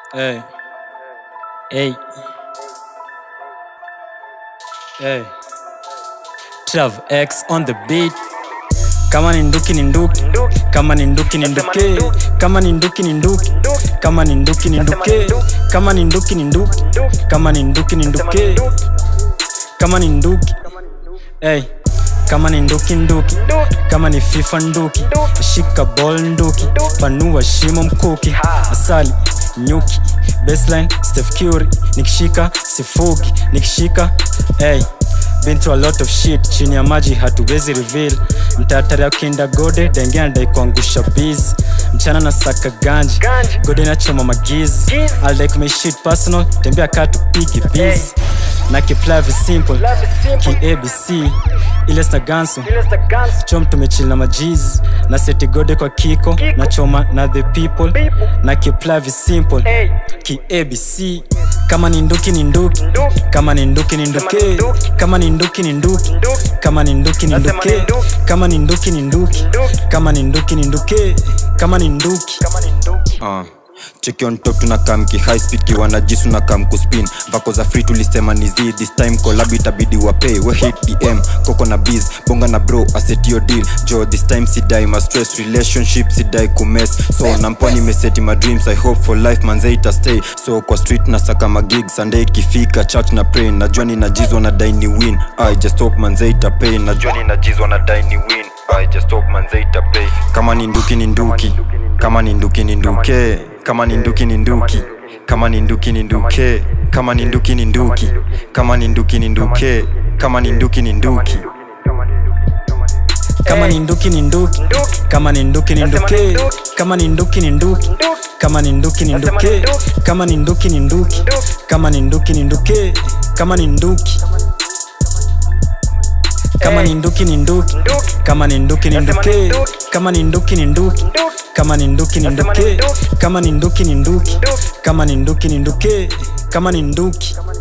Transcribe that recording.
Hey. Hey. Hey. Trav X on the beat. Kama ni nduki ni nduki. Kama ni nduki ni nduke. Kama ni nduki ni nduki. Kama ni nduki ni nduke. Kama ni nduki ni nduki. Kama ni nduki ni nduke. Kama ni nduki. Hey. Kama ni nduki nduki. Kama ni FIFA nduki. Shika ball nduki. Panua shimo mkuki. Asali nyuki. Baseline Steph Curry. Nikishika sifugi. Nikishika hey. Been through a lot of shit chini ya maji hatuwezi reveal mtatari ya kinda gode denge anadai kuangusha biz mchana na saka ganji gode nachoma magiz aldai kumeshit personal tembea kaa tupige biz na kiplavi simple ki abc ile sna ganso chom tumechil na majiz na seti gode kwa kiko na choma na the people na kiplavi simple ki abc kama ni nduki ni nduki kama ni nduki ni nduke kama ni nduki ni nduki kama ni nduki ni nduke kama ni nduki ni nduki kama ni nduki ni nduke kama ni nduki uh. cheki on top tunakam ki high speed kiwa na jisu na kam kuspin vako za free tulisema ni z this time collab itabidi wa pay we hit dm koko na biz bonga na bro aset your deal jo this time sidai ma stress relationship sidai kumes so nampwa nimeseti my dreams i hope for life manze ita stay so kwa street na saka magig sunday ikifika church na pray najua ninajizwa na dai ni win i just hope manze ita pay najua ninajizwa na dai ni win i just hope manze ita pay kama ni nduki ni nduki kama ni nduki ni nduke kama ni nduki ni nduki kama ni nduki ni nduke kama ni nduki ni nduki kama ni nduki ni nduke kama ni nduki ni nduki kama ni nduki ni nduki kama ni nduki ni nduke kama ni nduki ni nduki kama ni nduki ni nduke kama ni nduki ni nduki kama ni nduki ni nduke kama ni nduki kama ni nduki ni nduki kama ni nduki ni nduke kama ni nduki ni nduki kama ni nduki ni nduke kama ni nduki ni nduki kama ni nduki ni nduke kama ni nduki